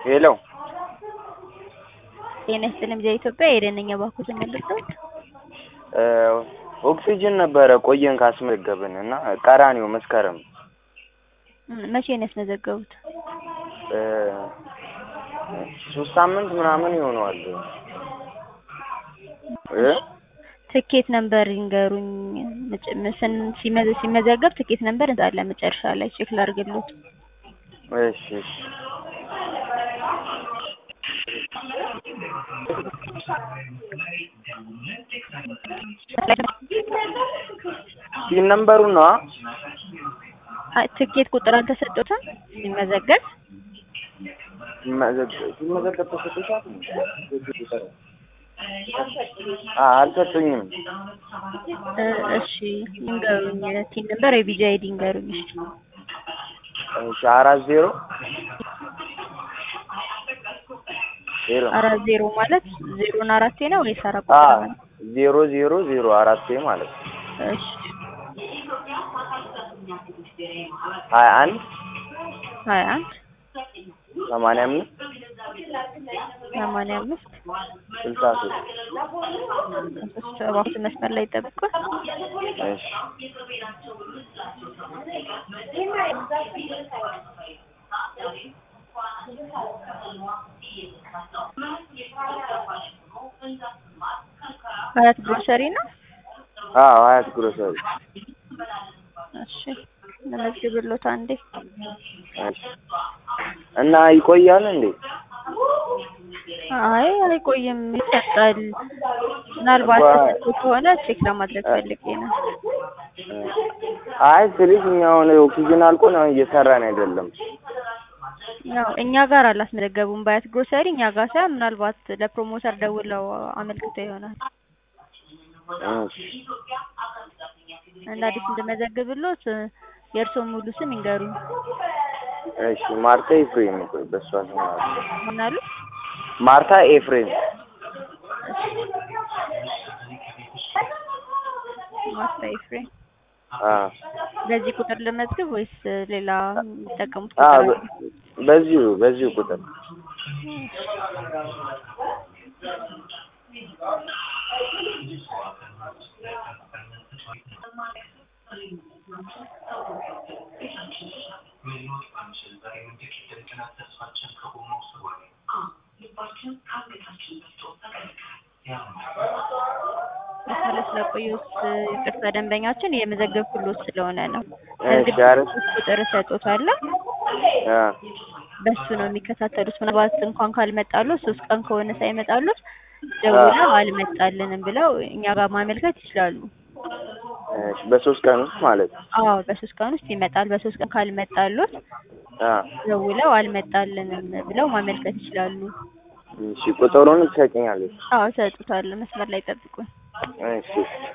ሄሎ ጤና ይስጥልኝ ጊዜ ኢትዮጵያ የደነኛ ባኩት መልሰውት ኦክሲጅን ነበረ ቆየን ካስመዘገብን እና ቀራኒዮ መስከረም መቼ ነው ያስመዘገቡት? ሶስት ሳምንት ምናምን ይሆነዋል እ ትኬት ነምበር ይንገሩኝ። ምጭ- ምስን ሲመዘ- ሲመዘገብ ትኬት ነምበር እንዳለ መጨረሻ ላይ ቼክ ላድርግልዎት። እሺ እሺ ሲን ነምበሩ ነው አይ ትኬት ቁጥር አልተሰጡትም ሲመዘገብ? ሲመዘገብ ተሰጥቶሻል? አ አልሰጡኝም። እ እሺ ይንገሩኝ። ቲን ነምበር የቢጂ አይዲ ይንገሩኝ። እሺ እሺ አራት ዜሮ ዜሮ አራት ዜሮ ማለት ዜሮና አራቴ ነው ወይስ አራት አ ቁጥር ማለት? ዜሮ ዜሮ ዜሮ አራት ማለት ነው። እሺ ሀያ አንድ ሀያ አንድ ሰማንያ አምስት ሰማንያ አምስት ስልሳ ሶስት ሶስት እባክዎት መስመር ላይ ይጠብቁን። እሺ ሀያት ግሮሰሪ ነው። አዎ ሀያት ግሮሰሪ እሺ ለመዝግብሎት አንዴ እሺ እና ይቆያል እንዴ? አይ አይቆይም፣ ይሰጣል። ምናልባት ባ- ተሰጥቶ ከሆነ ቼክ ለማድረግ ፈልጌ ነው። አይ ስልሽ እኛ አሁን ኦክሲጅን አልቆ ነው እየሰራን አይደለም። ያው እኛ ጋር አላስመዘገቡም። ባያት ግሮሰሪ እኛ ጋር ሳይሆን ምናልባት ለፕሮሞተር ደውለው አመልክተው ይሆናል እሺ እና አዲስ እንደመዘግብሎት የእርስዎን ሙሉ ስም ይንገሩኝ። እሺ ማርታ ኤፍሬም ቆይ በሷ ስም አለ። ምን አሉ? ማርታ ኤፍሬም ማስታ ኤፍሬም። አ በዚህ ቁጥር ልመዝግብ ወይስ ሌላ የሚጠቀሙት አ ቁጥር አለ? በ- በዚሁ በዚሁ ቁጥር መስመር ስለቆየሁት ይቅርታ፣ ደንበኛችን የመዘገብኩሎት ስለሆነ ነው። እሺ አረ ቁጥር እሰጦታለሁ። አ በሱ ነው የሚከታተሉት። ምናልባት እንኳን ካልመጣሉት ሶስት ቀን ከሆነ ሳይመጣሉት ደውለው አልመጣልንም ብለው እኛ ጋር ማመልከት ይችላሉ። እሺ በሶስት ቀን ውስጥ ማለት ነው። አዎ በሶስት ቀን ውስጥ ይመጣል። በሶስት ቀን ካልመጣሉት አ ደውለው አልመጣልንም ብለው ማመልከት ይችላሉ። እሺ ቁጥሩን ትሰጪኛለሽ? አዎ እሰጡታለሁ። መስመር ላይ ጠብቁን። እሺ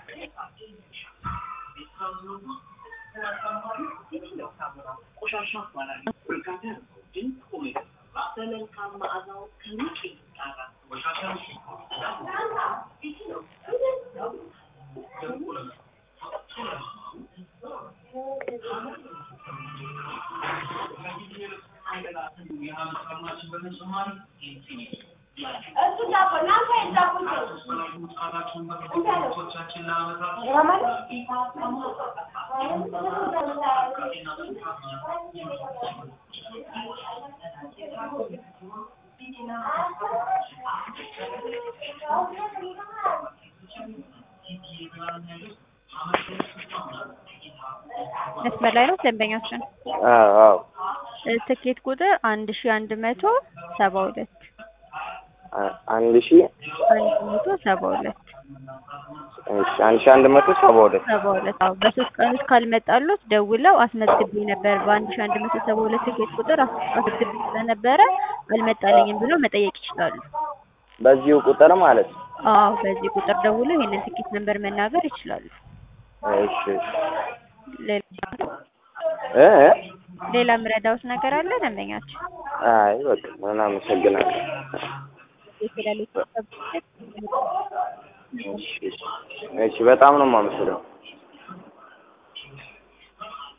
መስመር ላይ ነው ደንበኛችን። አዎ አዎ እ ትኬት ቁጥር አንድ ሺ አንድ መቶ ሰባ ሁለት አ- አንድ ሺ አንድ መቶ ሰባ ሁለት እሺ አንድ ሺ አንድ መቶ ሰባ ሁለት ሰባ ሁለት አዎ በሶስት ቀን ውስጥ ካልመጣሉት ደውለው አስመዝግቤ ነበር በአንድ ሺ አንድ መቶ ሰባ ሁለት ትኬት ቁጥር አስ- አስመዝግቤ ስለነበረ አልመጣልኝም ብለው መጠየቅ ይችላሉ። በዚሁ ቁጥር ማለት ነው። አዎ በዚህ ቁጥር ደውለው ይሄንን ትኬት ነምበር መናገር ይችላሉ። እሺ እሺ ሌላ እ እ ሌላ ምረዳውት ነገር አለ ደንበኛችን? አይ በቃ ምን አመሰግናለሁ። የተለያዩ እሺ እሺ እሺ በጣም ነው የማመሰግነው።